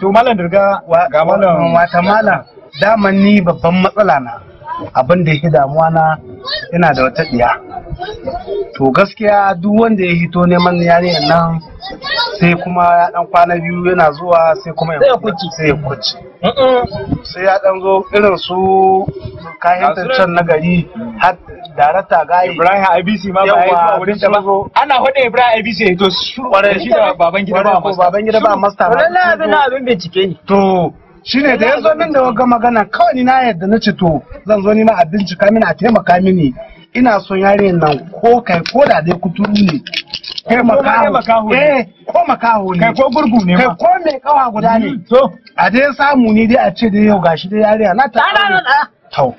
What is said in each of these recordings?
to malam dirga ga malam wata malam daman ni babban matsala na abin da yake damuwa na ina da wata diya to gaskiya duk wanda ya hito neman yarinyar nan sai kuma ya dan kwana biyu yana zuwa sai kuma Sai ya kuci. sai ya kuci sai ya dan zo irin su kayan can na gari har darata gayi Ibrahim IBC ma ba ya yi zuwa Yawa, wurin ta ba sun zo. ana hode Ibrahim IBC ya to shuru Kwarai. shi da baban gida ba ko masa baban gida ba masta ba. Lallai abin na abin bincike ne. To shine da ya zo min da wagga magana kawai ni na yadda na ce to zan zo ni ma a bincika mini a taimaka mini ina son yarinyar nan ko kai ko da dai kuturu ne Kai ko ma dai makaho ne. eh ko makaho ne kai ko gurgu ne kai ma ko mai kawa guda ne to a dai samu ni dai a ce dai yau gashi dai yarinya na ta Ɗana na ɗaya. to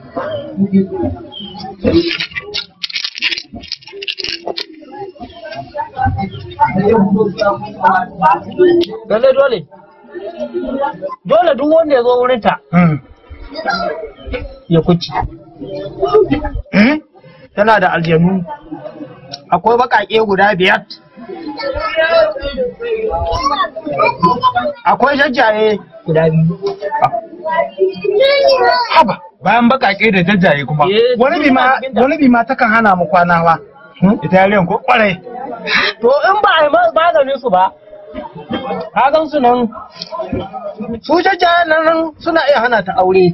Lallai dole. Dole duk wanda ya zo wurin ta hmm. ya kuci. eh Tana da aljanu. Akwai baƙaƙe guda biyar. Akwai jajjaye guda biyu. haba bayan bakake da jajjaye kuma Eh, wani bi ma wani bi ma takan hana mu kwana ba ita yariyan ko kwarai To in ba a yi ma- maganin su ba, ka gan su nan, su jajjayen nan suna iya hana ta aure.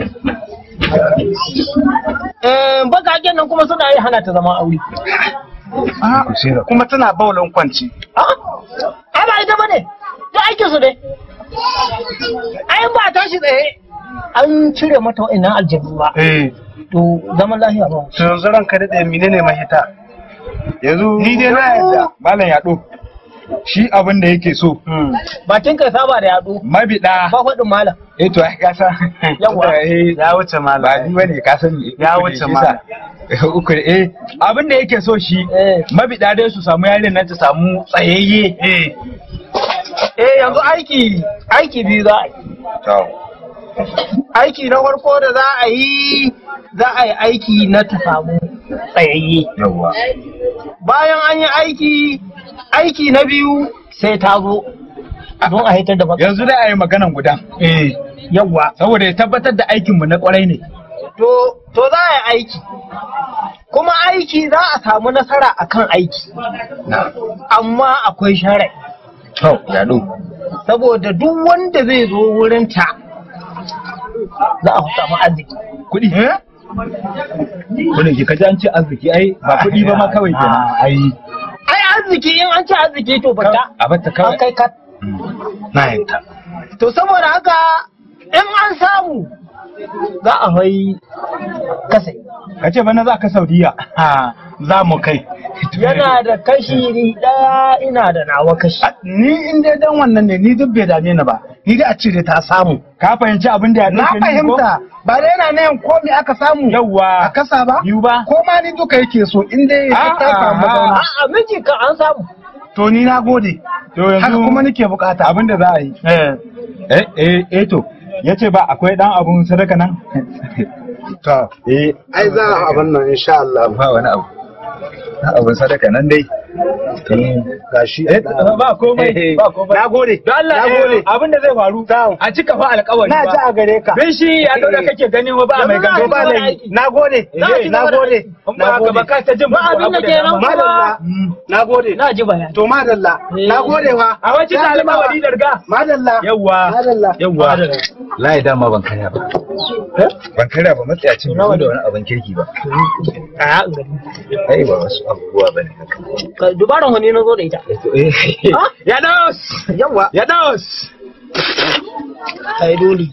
Eh, Bakaken nan kuma suna iya hana ta zama aure. Ah, kuma tana baulin kwanci Ah, ai ba ita bane, duk aikin su ne. Ai ba a tashi tsaye, an cire mata wa'annan aljanu ba. eh To zaman lafiya ba. to yanzu ranka daɗe menene mahita yanzu ni dai na yadda malam yaɗo shi abin da yake so Bakin kai saba da yaɗo, mabida ba faɗin malam. eh to ai ka san Yawa. eh ya wuce ba malam ni bane ka sani Ya uku ne, wuce shi malam. sa. uku ne, eh abin da yake so shi Eh. mabida dai su samu yarin nan ta samu tsayayye eh Eh yanzu aiki, aiki biyu za a yi. aiki na farko da za a yi za a yi aiki na ta samu tsayayye yawa bayan an yi aiki aiki na biyu sai ta zo don a hitar da baka yanzu dai a yi maganan guda eh yawa saboda ya tabbatar da aikinmu na kwarai ne to to za a yi aiki kuma aiki za a samu nasara akan aiki amma akwai sharai to yaɗo saboda duk wanda zai zo wurinta za a samu arziki kuɗi kuɗin ki kaji an ce arziki ai ba kuɗi ba ma kawai kenan ai ai arziki in an ci arziki to bata a batta an kawai kai ka na yadda To saboda haka in an samu za a fai kasai. ka ce bana za ka saudiya ha za mu kai Yana da kashi ɗaya ina da nawa kashi. A- ni in dai dan wannan ne ni duk bai dame ni ba ni dai a ce dai ta samu ka fahimci abin da ya na fahimta ba da yana nan ko me aka samu a yawa kasa ba biyu ba ko ma ni duka yake so in dai Ah, ta samu ah, zauna A'a miji ka an samu. to ni na gode to haka yanzu kuma nake bukata abin da za a yi eh eh eh eh to ya ce ba akwai dan abun sadaka nan to eh ai za a abin nan insha Allah ba wani abu dan abun sadaka nan dai gashi eh ba komai ba komai na gode don Allah na gode eh, abin da zai faru a cika fa alƙawari na ji ba a gare ka bin shi ya da kake ganin wa ba mai Yanzu za a gangan ci ba gaba da laifi aiki. na gode Za a ci na gaba da gode aiki. in ba haka ba ka ta jin Ba abin da abu ke nan dama. kuma- madalla na gode Na ji bayani. to madalla na gode wa a wacce ta alƙawari da riga madalla yawwa madalla yawwa layi dama ban karya ba ban karya ba matsayacin bai zo da wani abin kirki ba Kaya in gani. ai ba wasu abubuwa ba ne haka Ka- Dubaran wani na zo da ita. Ah? ya dos Yawa. ya dos Kai dole.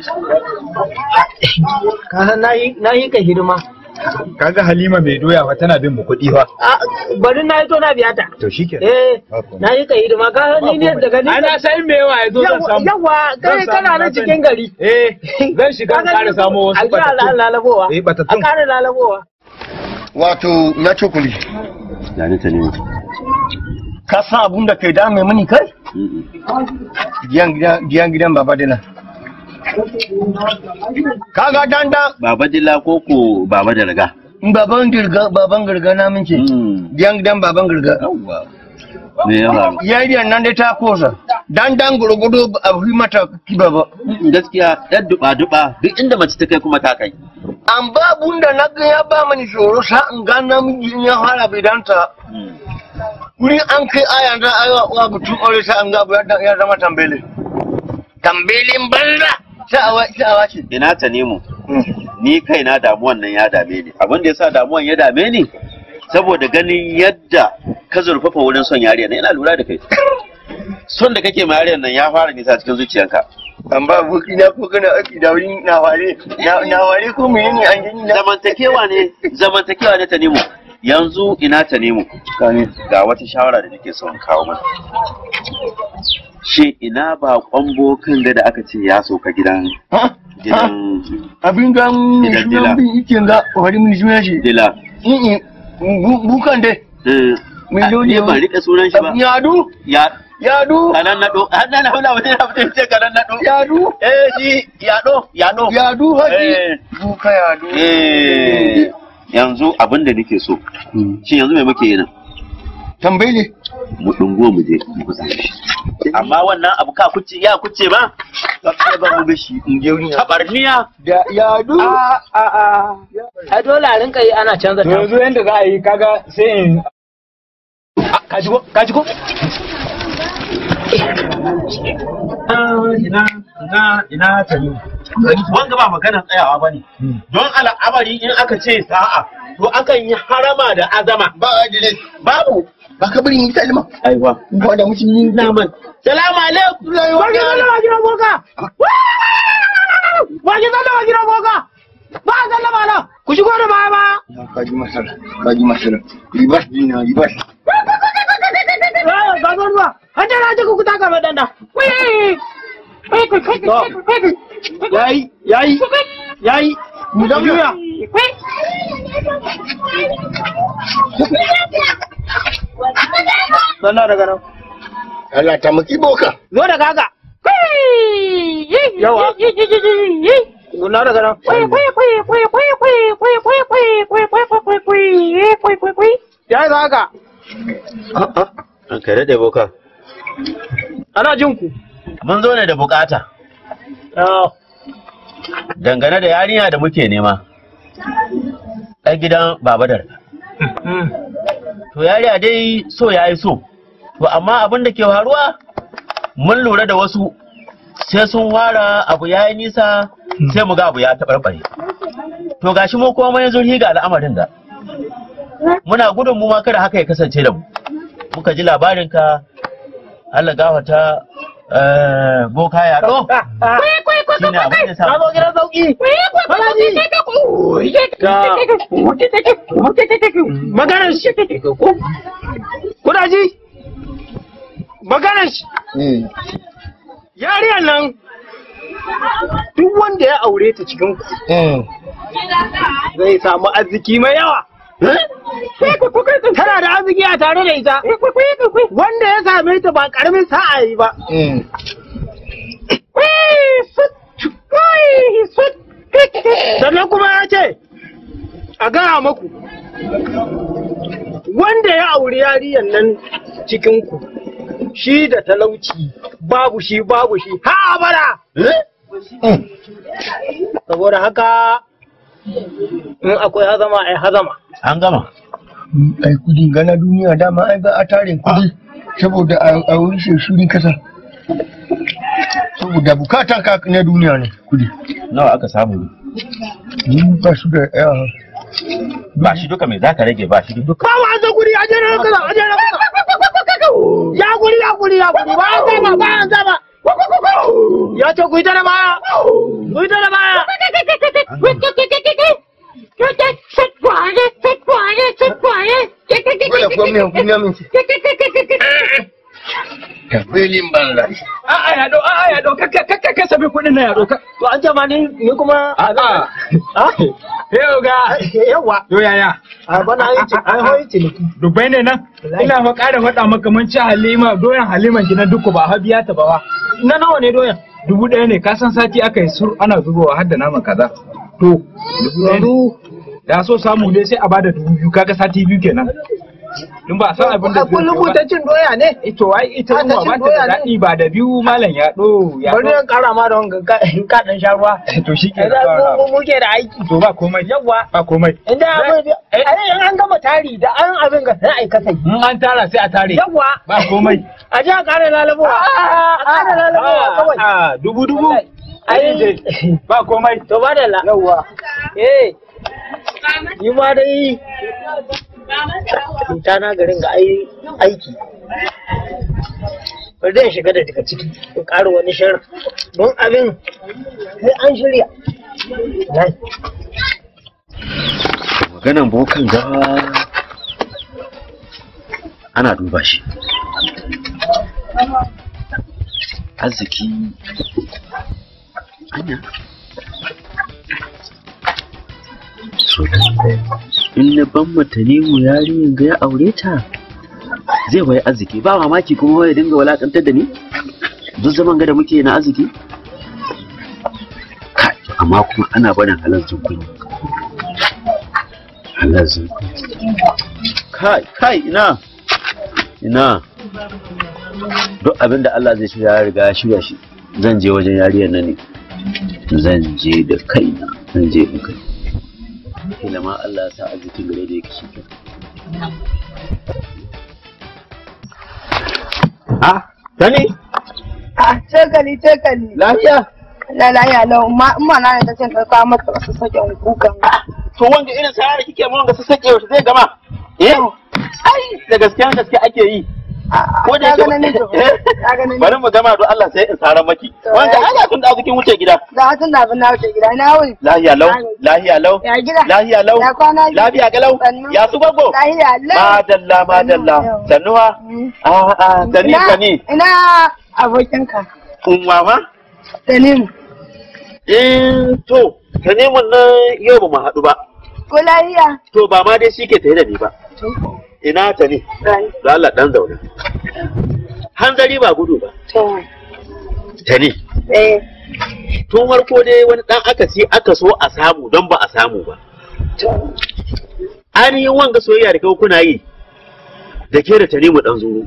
Ka san na yi na yi ka hidima. kaga halima mai doya fa tana bin mu kuɗi fa Ah, Bari na yi to na biya ta. to shikenan Eh, Ba komai. na yi ka hidima ka san ni ne daga ni. ai na san me yawa ya zo zan samu Yawa, kai Zan samu, kana na nan sani. cikin gari. eh zan shiga in ƙara samo wasu A ji a batattun lalabowa. eh A batattun ƙara lalabowa. wato na cokuli Gani ta ne. ka san abun da kai dame mini kai giyan gidan giyan gidan baba dina kaga danda Baba Dila ko ko Baba da Raga? baban girga baban girga na mince Hmm. giyan gidan baban girga Yawwa. Me ya faru? yariyan nan dai ta kosa dan dan gurgudu a fi mata kiba ba gaskiya yan duba duba duk inda mace ta kai kuma ta kai an babun da na ga ya ba mani tsoro sa in ga namiji in ya fara bidanta wurin an kai aya da ayo wa mutum aure sa an ga abu ya ya zama tambele tambelin banza sa'awa sa'awa ce ina ta nemo ni kaina damuwan nan ya dame ni abin da yasa damuwan ya dame ni saboda ganin yadda ka zurfafa wurin son yariya nan ina lura da kai son da kake ma yariyar nan ya fara nisa cikin zuciyanka an ba buki na ko kana aki da wurin na ware na na ware ko menene an gani na zamantakewa ne zamantakewa ne ta nemo yanzu ina ta nemo ga wata shawara da nake son kawo mana shi ina ba kwambo kan da aka ce ya sauka gidan Ha? gidan abin ga Gidan dila. sunan bin ikin ga wani mun suna shi dila in bukan dai Eh, Miliyon ni ban rike sunan shi ba yadu ya yadu kanan nado hannun na hula wani abu ce kanan nado yadu eh shi yado yado yadu haji Eh. buka yadu eh yanzu abin da nake so shi yanzu me muke yi nan tambayi ne mu dungo mu je mu kusa shi amma wannan abu ka kuce ya kuce ba ka ba mu gashi in je wurin tabarniya da yadu a a a a dole a rinka yi ana canza to ta yanzu yanda za a yi kaga sai in ka ji ko ka ji ko ina ina ina ta yi wanga ba maganar tsayawa ba ne don al'amari in aka ce sa'a to akan yi harama da azama ba adile babu ba ka bari yi kalma aiwa ba da mutum yi naman salamu alaikum Wage sallama gidan boka! Wage sallama gidan boka! Ba a sallama nan! Ku shigo da baya ba! ka ji masala ka ji masala ribas dina ribas Ga zo ruwa! An jira ji ku taka mai danda! yayi yayi yayi mu da juya sannan daga nan Allah ta maki boka Zo da gaga! Yawa. sannan daga nan yayi za haka an kai da boka ana jin ku mun zo ne da bukata dangane da yarinya da muke nema ɗan gidan babadar to yariya dai so ya yi so to amma abin da ke faruwa mun lura da wasu sai sun wara abu ya yi nisa sai mu ga abu ya taɓarɓare to gashi mu kuma mun zurhi ga al'amarin da muna gudun mu ma kada haka ya kasance da mu muka ji labarinka Allah gafata eh, boka ya ɗo shi ne abin da sa Ka zo gidan sauki! maganar shi kuna ji maganar shi yariyar nan duk wanda ya aure ta cikin ku zai samu arziki mai yawa tana da arziki a tare da ita wanda ya same ta ba karamin sa'a yi ba sannan kuma ya ce a gaya maku wanda ya auri yariyar nan cikinku shi da talauci babu shi babu shi ha abada saboda haka in akwai hazama ai hazama an gama ai kudi gana duniya dama ai ba a tarin kudi saboda a wuri shi shuri kasa saboda bukatan ka na duniya ne kudi nawa aka samu ni ba su da yawa ba shi duka mai zaka rage ba shi duka Ba wa an guri a jere kaza a jere kaza. Ya guri ya guri ya guri ba an zama ba an zama. Ya ce ku yi ta da baya. Ku yi ta da baya. Wala kuwa mai hukumi min ce. Tafilin banza. a'a ya do a'a ya do kakka kakka ka sabi kudin na ya do ka To an jama ni ni kuma a a'a yau ga yawa. yo yaya A bana yi ci an hoyi ciniki. dubai ne nan ina fa ƙara faɗa maka mun ci halima doyan haliman gidan duku ba habiya ta ba wa Na nawa ne doyan? dubu ɗaya ne ka san sati aka yi sur ana zubowa har da naman kaza to dubu ɗaya ne Yanzu da so samu ne sai a bada dubu biyu kaga sati biyu kenan in ba a san abin da A kun zai rubuta cin doya ne? ito ai ita Ah, ta ruwa cin ba ta doya da ne? daɗi ba da biyu malam ya ɗo ya Bari ɗo in kara ma da wanga ka ka dan sha ruwa. to shi ke Idan mu mu- muke da aiki. to ba komai Yawwa. ba komai Inda abin Eh. ai in an gama tari da an abin ga sai ai kasai. in an tara sai a tare Yawwa. ba komai A ji a kare lalabowa. A kare lalabowa kawai. a dubu dubu Ai ba komai to ba da la. Yawwa. Eh. Ni ma dai cuta na garin ga ai aiki. Bari zan shiga da daga ciki in ƙara wani shar don abin sai an shirya. Nan. maganan bokan gawa ana duba shi arziki anya in na ban matanimu yarinyar ga ya aure ta zai bai arziki ba mamaki kuma ya dinga walakantar da ni duk zaman ga da muke na arziki Kai, amma kuma ana barin halar kunya halar kunya kai kai ina ina duk abin da Allah zai shirya ya riga ya shirya shi zan je wajen yariyar nan ne zan je da kaina zan je da kai kila ma Allah ya sa arzikin gare da yake shi ah sani Ah, cokali, cokali. lafiya Na lahiya lau, ma in ma na ta cin karka mata wasu sakin kukan. to wanda irin sa da kike mun ga su sake yaushe zai gama eh ai da gaskiya gaske ake yi ko da Ka gana ne to. Ka gana ne. bari mu gama don Allah sai in saran maki To, wanda ya- ana tun da azukin wuce gida Da hatun da abin na wuce gida na wuni. lahiya lau lahiya lau Ya gida. lahiya lau Ya kwana biyu. lafiya galau Sannu. ya su gwaggo Lahiya lau. madalla madalla Sannu. sannuwa Mm. a a sani Ina- sani Ina abokinka. unwa ma Salim. eh to sani mun nan yau ba mu haɗu ba Ko lahiya? to ba ma dai shi ke tare da ni ba ina ta ne Rai. da Allah dan zauna hanzari ba gudu ba To. ta ne Eh. tun farko dai wani dan akasi aka so a samu don ba a samu ba To. ainihin wanga soyayya da kai kuna yi da ke da tanimu dan zuru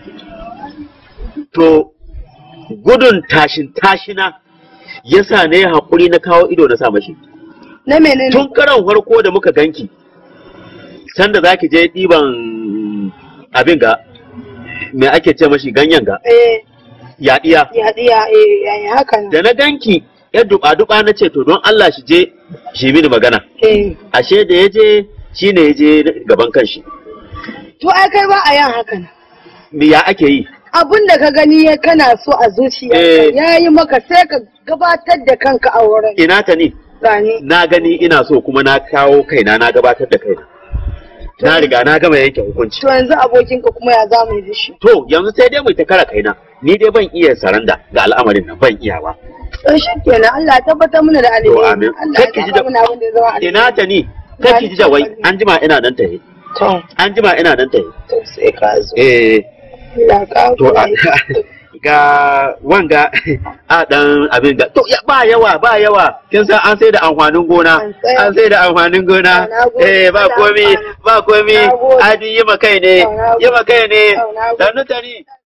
to gudun tashin tashina yasa ne haƙuri na kawo ido na sa mashi Na menene? tun karan farko da muka ganki sanda za ki je ɗiban abin ga me ake ce mashi ganyen ga Eh. yaɗiya Ya ya eh ya ya haka nan. da na ganki ya duba-duba na ce to don Allah shi je shi mini magana Eh. ashe da ya je shi ne ya je gaban kanshi To ai kai ba a yin haka nan. me ya ake yi abin da ka gani ya kana so a Eh. zuciyarka ya yi maka sai ka gabatar da kanka a wurin ina ta ni gani na gani ina so kuma na kawo kaina na gabatar da kaina na riga na gama yanke hukunci to yanzu abokinka kuma ya zamu yi da shi to yanzu sai dai mu ta kara kaina ni dai ban iya saranda ga al'amarin nan ban iya ba to shi kenan Allah ya tabbatar mana da alheri To, amin. Allah ya Kar ki ji tabbatar da- mana abin da ya zama alheri ina ta ni kar ki ji da wai an jima ina nan tahe to an jima ina nan tahe to sai ka zo eh Allah ka to a- ga wanga a dan abin ga to ya- ba yawa ba yawa kin san an sai da amfanin gona An tsaya. an sai da amfanin gona Na gode. eh ba Allah komi amfana. ba komi Na gode. adi yi ma kai ne Na gode. yi ma kai ne Na gode. sannu tani